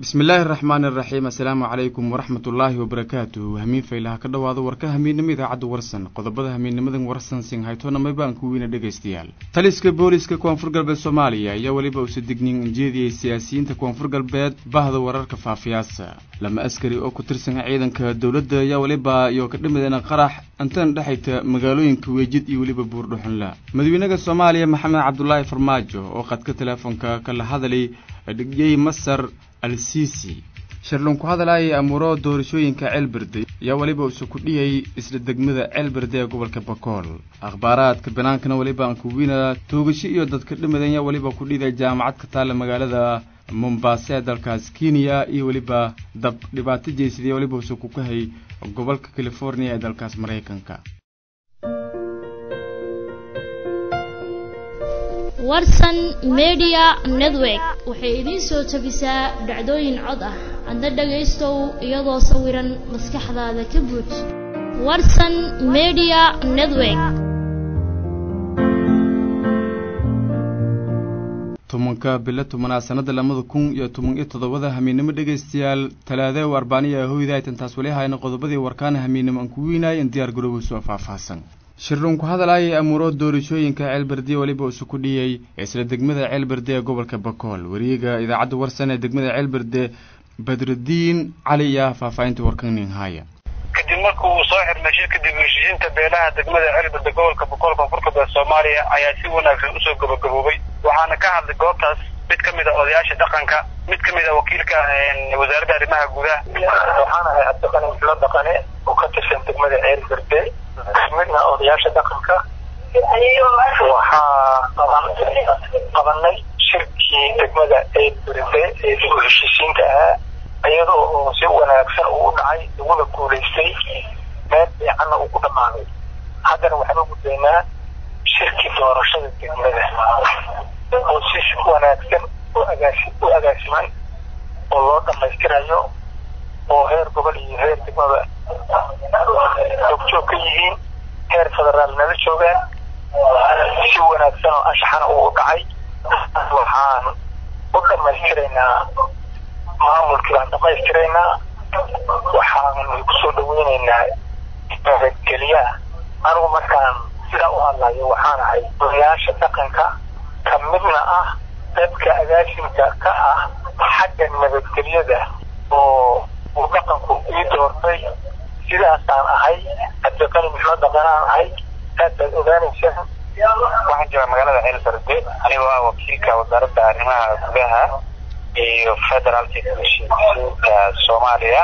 bismi illaahi araxmaani araxiim assalaamu calaykum waraxmat ullaahi wabarakaatuh hamiin faylaha ka dhowaado warka hamiidnimo idaacadda warsan qodobada hamiidnimadan warsan singhaytona maybaan ku weyna dhegaystayaal taliska booliska koonfur galbeed soomaaliya ayaa weliba usa dignin ujeediyey siyaasiyiinta koonfur galbeed bahda wararka faafiyaasa lama askari oo ku tirsan ciidanka dowladda ayaa weliba iyo ka dhimideena qarax antana dhexayta magaalooyinka weejid iyo weliba buurdhuxunla madaxweynaha soomaaliya maxamed cabdulaahi farmaajo oo qadka teleefonka kala hadalay dhigiyey masar al sisi shirlun ku hadalaya amuuro doorashooyinka ceelberde ayaa weliba usa ku dhiyay isla degmada ceelberde ee gobolka bakool akhbaaraadka banaankana weliba aan kuwiina toogasho iyo dadka dhimadan ayaa weliba ku dhiday jaamacad ka taalla magaalada mombasa ee dalkaas kenya iyo weliba dab dhibaato jeysadaya weliba usa ku kahay gobolka california ee dalkaas maraykanka warsan media network waxay idiin soo tabisaa dhacdooyin cod ah adna dhagaystow iyadoo sawiran maskaxdaada ka buuj warsan media network tobanka bilo tobanaad sanada lamada kun iyo toban iyo toddobada hamiinnimo dhegaystayaal talaada o arbaaniya hoydaytan taas weli hayna qodobadii warkaana hamiinnimo aan ku weynaay in diyaar garooba soo faahfaahsan shirlun ku hadalaya amuuro doorashooyinka ceelberde weliba usu ku dhiyey isla degmada ceelberde ee gobolka bakool wariyaga idaacadda warsan ee degmada ceelberde badrudiin cali iyo faahfaahinta warkanin haya kadib markuu uu soo xirmay shirka dib heshiisiinta beelaha degmada ceelberde gobolka bakool koonfur galbeed soomaaliya ayaa si wanaagsan usoo gabagaboobay waxaana ka hadlay goobtaas mid ka mid a odayaasha dhaqanka mid ka mid a wakiilka wasaaradda arrimaha gudaha waxaana ahay cabdiqani mixlo dhaqane oo ka tirsan degmada ceelberde midna odayaasha dhaqanka waxaa qabanay shirkii degmada ceelberde ee dib u heshiisiinta ahaa iyadoo oo si wanaagsan uu u dhacay laguna guulaystay meel fiicanna uu ku dhammaaday haddana waxaan u gudbaynaa shirkii doorashada degmada oo si wanaagsan u agaasi u agaasiman oo loo dhammaystirayo oo heer gobol iyo heer degmada joogjoog ka yihiin heer federaal nala joogaan si wanaagsan oo anshaxana uu dhacay waxaan u dhammaystiraynaa maamulkii baan dhammaystiraynaa waxaan kusoo dhaweynaynaa nabadgelyaha anigu markaan sidaa u hadlayo waxaan ahay odayaasha dhaqanka ka midna ah dadka agaasimka ka ah xagga nabadgelyada oo uu dhaqanku ii doortay sidaasaan ahay cabdiqani mixlo dhaqanaan ahay aad baad ogaanaysaa waxaan joogaa magaalada ceelberde anigoo ah wakiilka wasaaradda arrimaha gudaha iyo federaalka heshiisiinta soomaaliya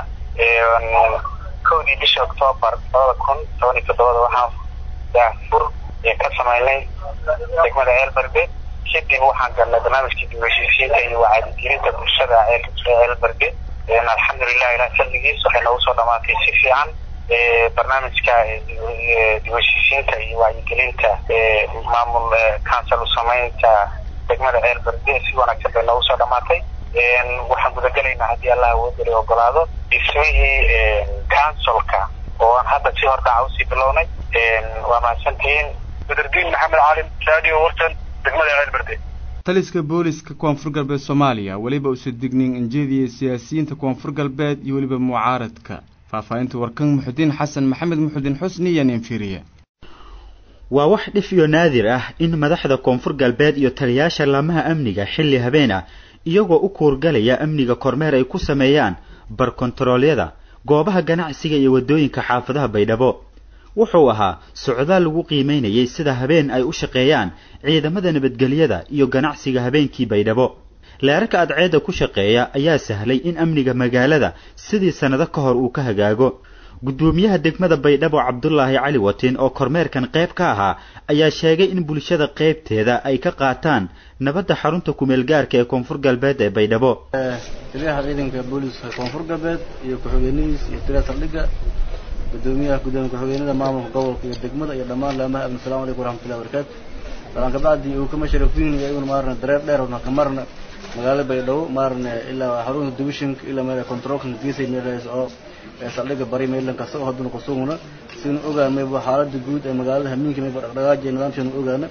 kowdii bisha octoobar labada kun toban iyo toddobada waxaan daafur ka samaynay degmada ceelberde kadib waxaan galnay barnaamijkii dib heshiisiinta iyo wacyigelinta bulshada ceelberde alxamdulilah ilaah salligiis waxay noogu soo dhamaatay si fiican barnaamijka dib heshiisiinta iyo wacyigelinta maamul council u samaynta degmada ceelberde si wanaagsan bay noogu soo dhamaatay waxaan gudagelaynaa haddii allah awoodali ogolaado dhismihii councilka oo aan hadda si hordhaca usii bilownay waa mahadsantihiin badrudiin maxamed caalim radio wartan degmada ceelberde taliska booliska koonfur galbeed soomaaliya weliba usa dignin injeediyey siyaasiyiinta koonfur galbeed iyo weliba mucaaradka faahfaahinta warkan muxudiin xasan maxamed muxudiin xusni iyo ninfiriye waa wax dhif iyo naadir ah in madaxda koonfur galbeed iyo taliyaasha laamaha amniga xilli habeen ah iyagoo u kuurgalaya amniga kormeer ay ku sameeyaan barkontaroolyada goobaha ganacsiga iyo waddooyinka xaafadaha baydhabo wuxuu ahaa socdaal lagu qiimaynayay sida habeen ay u shaqeeyaan ciidamada nabadgelyada iyo ganacsiga habeenkii baydhabo leerarka adceedda ku shaqeeya ayaa sahlay in amniga magaalada sidii sannado ka hor uu ka hagaago guddoomiyaha degmada baydhabo cabdulaahi cali watin oo kormeerkan qayb ka ahaa ayaa sheegay in bulshada qaybteeda ay ka qaataan nabadda xarunta kumeel gaarka ee koonfur galbeed ee baydhabo taliyaha ciidanka booliska koonfur galbeed iyo ku-xigeenadiis iyo taliya saldhigga gudoomiyaha gudoomiye ku-xigeenada maamulka gobolka iyo degmada iyo dhammaan laamaha amni assalamu calaykum waraxmatullahi wabarakaatu balan kabacdi uu kama sharafiin iyaguna maarna dareer dheer ka marna magaalada baydhabo maarna ilaa xarunta divisionka ilaa meel controlka geesay meelahaas oo saldhigga bari meelan kasta oo hadduna kusuguna sinu ogaan mayba xaalada guud ee magaalada hamiinka mayba dhaqdhaqaajiya nidaamkeenu ogaana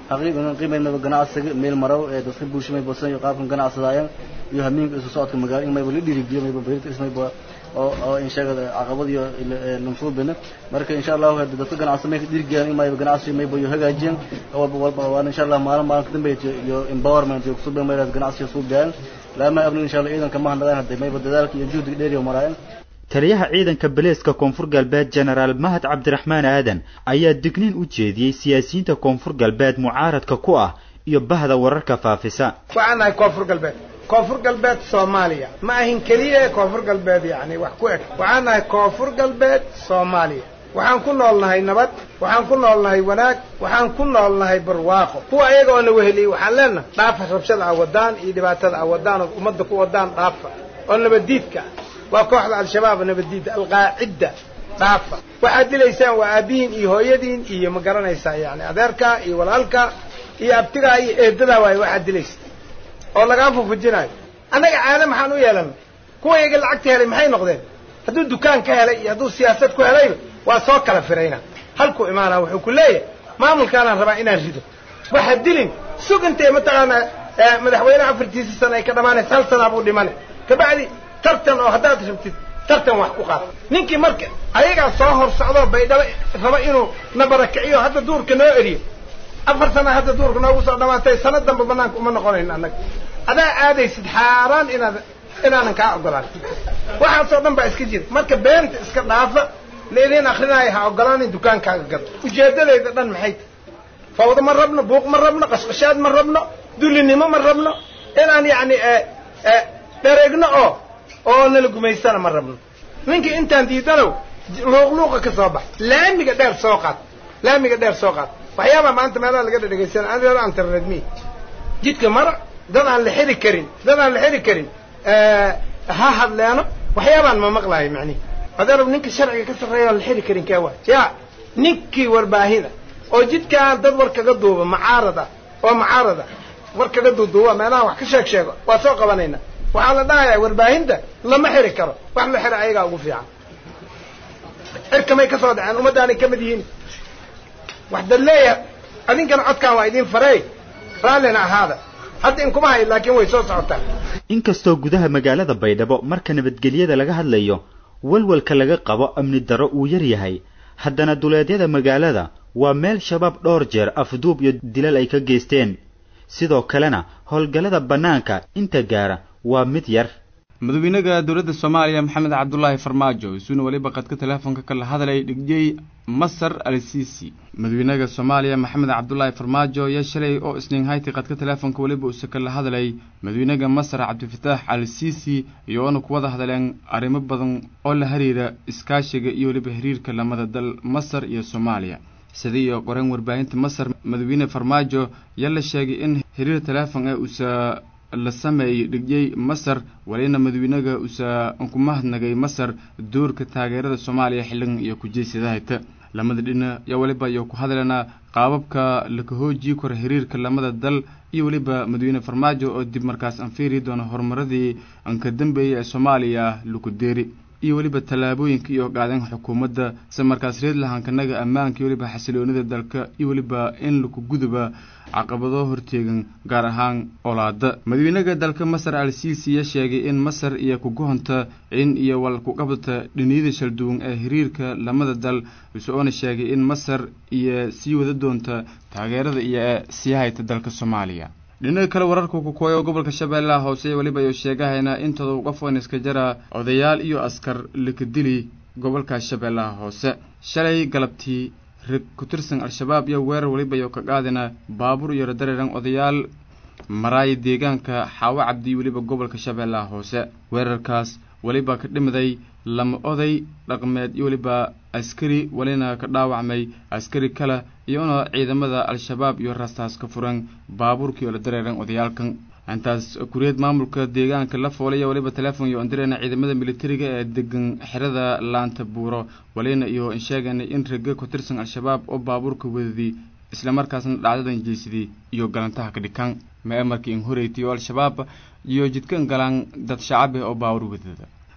xaqiiqan qiimayn mayba ganacsiga meel marow ee dadka bulsho mayba san iyo qaabkan ganacsadaayaan iyo hamiinka isu socodka magaalo in mayba la dhiirigeliyo mayba beerta ismayba oo oo in sheegada caqabad iyo lansuubina marka insha allahu hadda dadka ganacsi may dhiirigeyaan in mayba ganacsi mayba iyo hagaajiyaan walba walba waan insha allah maalin maalin ka dambeeya iyo empowerment iyo kusubeen mayba ganacsiga suubiyaan laama abnin insha allah ciidanka ma handadaan hadday mayba dadaalka iyo juhdiga dheer iyo maraayaan taliyaha ciidanka baleeska koonfur galbeed jenaraal mahad cabdiraxmaan aadan ayaa digniin u jeediyey siyaasiyiinta koonfur galbeed mucaaradka ku ah iyo bahda wararka faafisa waxaan nahay koonfur galbeed koonfur galbeed soomaaliya ma ahin keliya koonfur galbeed yacni wax ku eg waxaan nahay koonfur galbeed soomaaliya waxaan ku noolnahay nabad waxaan ku noolnahay wanaag waxaan ku noolnahay barwaaqo kuwa ayaga oo na weheliyey waxaan leenahay dhaafa rabshada a wadaan iyo dhibaatada a wadaan oo ummadda ku wadaan dhaafa oo nabaddiidka waa kooxda al-shabaab nabaddiidda alqaacidda dhaafa waxaad dilaysaan waa aabbihiin iyo hooyadiin iyo ma garanaysaa yani adeerkaa iyo walaalkaa iyo abtigaa iyo eedadaa waaye waxaad dilaysa oo lagaa fufujinaayo annaga caada maxaan u yeelanay kuwa iyaga lacagta helay maxay noqdeen hadduu dukaan ka helay iyo hadduu siyaasad ku helayba waa soo kala firayna halkuu imaanaa wuxuu ku leeyahay maamulkaanaan rabaa inaan rido waxa dilin sug intay mataqaanaa madaxweyne afartiisa sana ay ka dhamaanaysa hal sanaa buu dhimanay kabacdi tartan oo haddaad rabtid tartan wax ku qaad ninkii marka ayagaa soo hor socdoo baydhabo raba inuu na barakiciyo hadda duurka noo eriyo afar sana hadda duurka noogu soo dhamaatay sana damba banaanka uma noqonayno annaga adaa aadaysid xaaraan inaad inaanan kaa ogolaan waxaasoo dhan baa iska jira marka beenta iska dhaafa laidin akrinaayo ha ogolaanin dukaankaaga gado ujeeddadayda dhan maxay tahy fawdo ma rabno buuq ma rabno qashqashaad ma rabno dulinimo ma rabno inaan yacni dhareegno oo oo nala gumaystana ma rabno ninkii intaan diidanow luuqluuqa ka soo bax laamiga dheer soo qaad laamiga dheer soo qaad waxyaabaa maanta meelaha laga dhadhegaysana adeero aan tarredmi jidka mara dad aan la xiri karin dad aan la xiri karin ha hadleeno waxyaabaan ma maqlahay macnihi adeerow ninka sharciga ka sarreeya aan la xiri karin kee waa yaa ninkii warbaahida oo jidkaan dad war kaga duuba macaarad ah oo macaarad ah war kaga duuduuba meelaha wax ka sheeg sheego waa soo qabanayna waxaa la dhahayaa warbaahinta lama xiri karo wax la xira ayagaa ugu fiican xirkamay ka soo dhaceen ummaddaanay ka mid yihiin wax dad leeyahay adinkana codkaan waa idiin farey raallina ahaada hadda in kuma hayo laakiin way soo socotaa inkastoo gudaha magaalada baydhabo marka nabadgelyada laga hadlayo walwalka laga qabo amni darro uu yar yahay haddana duleedyada magaalada waa meel shabaab dhowr jeer afduub iyo dilal ay ka geysteen sidoo kalena howlgallada bannaanka inta gaara waa mid yar madaxweynaha dowladda soomaaliya maxamed cabdulaahi farmaajo isuuna weliba qadka teleefonka kala hadlay dhigjey masar al sisi madaxweynaha soomaaliya maxamed cabdulaahi farmaajo ayaa shalay oo isniin hayti qadka teleefonka weliba uuse kala hadlay madaxweynaha masar cabdifataax al sisi iyoona ku wada hadleen arrimo badan oo la xiriira iskaashiga iyo weliba xiriirka lamada dal masar iyo soomaaliya sidii iyo qoreen warbaahinta masar madaxweyne farmaajo ayaa la sheegay in xiriir teleefon ee uusa la sameeyey dhigyey masar walina madaxweynaga uusa ku mahadnagay masar doorka taageerada soomaaliya xilligan iyo kujeysadahayta lamada dhina yaa weliba iyo ku hadlana qaababka laka hoojii kora xiriirka lamada dal iyo weliba madaxweyne farmaajo oo dib markaas aan fiiri doono horumaradii anka dambeeyay ee soomaaliya laku deeri iyo weliba tallaabooyinka iyo qaadeen xukuumadda se markaas reed lahaankanaga ammaanka iyo weliba xasiloonida dalka iyo weliba in laku guduba caqabado horteegan gaar ahaan olaada madaxweynaha dalka masar al sisi ya sheegay in masar iyo kugohonta in iyo wal ku qabdata dhiniyada shalduwan ee xiriirka lamada dal isagoona sheegay in masar iyo sii wada doonta taageerada iyo sii hayta dalka soomaaliya dhinaca kale wararka kukooya oo gobolka shabeellaha hoose weliba ayuu sheegahayna intooda qof oon iska jara odayaal iyo askar laka dili gobolka shabeellaha hoose shalay galabtii rag ku tirsan al-shabaab iyo weerar weliba ayuu ka qaadina baabuur iyo radareeran odayaal maraaya deegaanka xaawo cabdi weliba gobolka shabeellaha hoose weerarkaas weliba ka dhimiday lama oday dhaqmeed iyo weliba askari welina ka dhaawacmay askari kale iyona ciidamada al-shabaab iyo rastaas ka furan baabuurkii oo la dareeran odayaalkan intaas kuriyad maamulka deegaanka la foolaya weliba teleefon iyo ondirena ciidamada militariga ee degan xerada laanta buuro walina iyo insheegana in raga ku tirsan al-shabaab oo baabuurka wadadii islamarkaasna dhacdadan jeysadii iyo galantaha ka dhikaan ma markii in horeytay oo al-shabaab iyo jidkan galaan dad shacab ah oo baawur wadada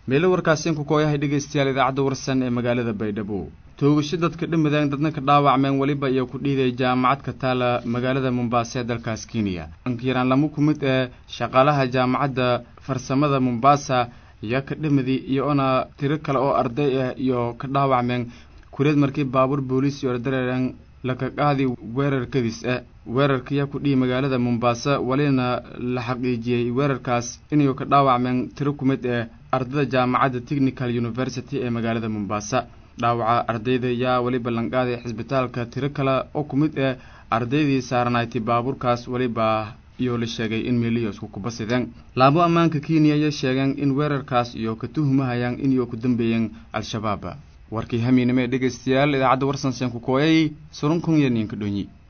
meelo warkaasiin ku kooyahay dhegaystayaal idaacadda warsan ee magaalada baydhabo toogasho dadka dhimadeen dadna ka dhaawacmeen weliba iyo ku dhiiday jaamacad ka taala magaalada mombasa ee dalkaas kenya ankiraan lama ku mid ee shaqaalaha jaamacadda farsamada mombasa iyo ka dhimadi iyoona tiro kale oo arday ah iyo ka dhaawacmeen kureed markii baabuur booliis iyo dareeran laka qaadi weerar kadis ah weerarkaya ku dhihi magaalada mombasa welina la xaqiijiyey weerarkaas inay ka dhaawacmeen tiro ku mid ee ardayda jaamacadda technical university ee magaalada mombasa dhaawaca ardayda yaa weliba lanqaaday xisbitaalka tiro kale oo ku mid ah ardaydii saaranayti baabuurkaas weliba iyo la sheegay in meeliyo isku kubasideen laabo ammaanka kenya ayay sheegeen in weerarkaas iyo ka tuhumahayaan inay ku dambeeyeen al-shabaab warkii hamiinimo ee dhegaystayaal idaacadda warsansen ku kooyay surunkun iyo ninka dhonyi